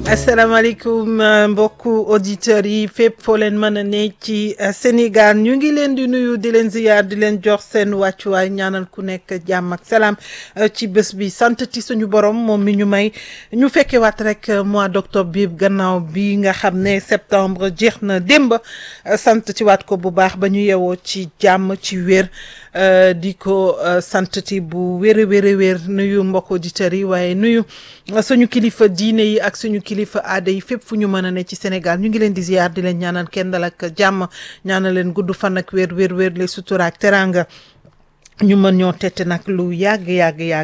asalaamaaleykum mbokku auditeurs yi fépp foo leen mën a ne ci Sénégal ñu ngi leen di nuyu di leen ziyaar di leen jox seen wàccuwaay ñaanal ku nekk jàmm ak salaam ci bés bi sant ti suñu borom moom mi ñu may ñu fekke waat rek mois d'octobre bi gannaaw bi nga xam ne septembre jeex na démb sant ci waat ko bu baax ba ñu yewoo ci jàmm ci wér di ko sant ti bu wér a wér a wér nuyu mbokk auditeurs yi waaye nuyu suñu kilifa diine yi ak suñu kilifa aada yi fépp fu ñu mën a ne ci Sénégal ñu ngi leen di ziar di leen ñaanal kenn dal ak jàmm ñaanal leen gudd fan ak wér wér wér les sutura ak teranga ñu mën ñoo tette nag lu yàgg yàgg yàgg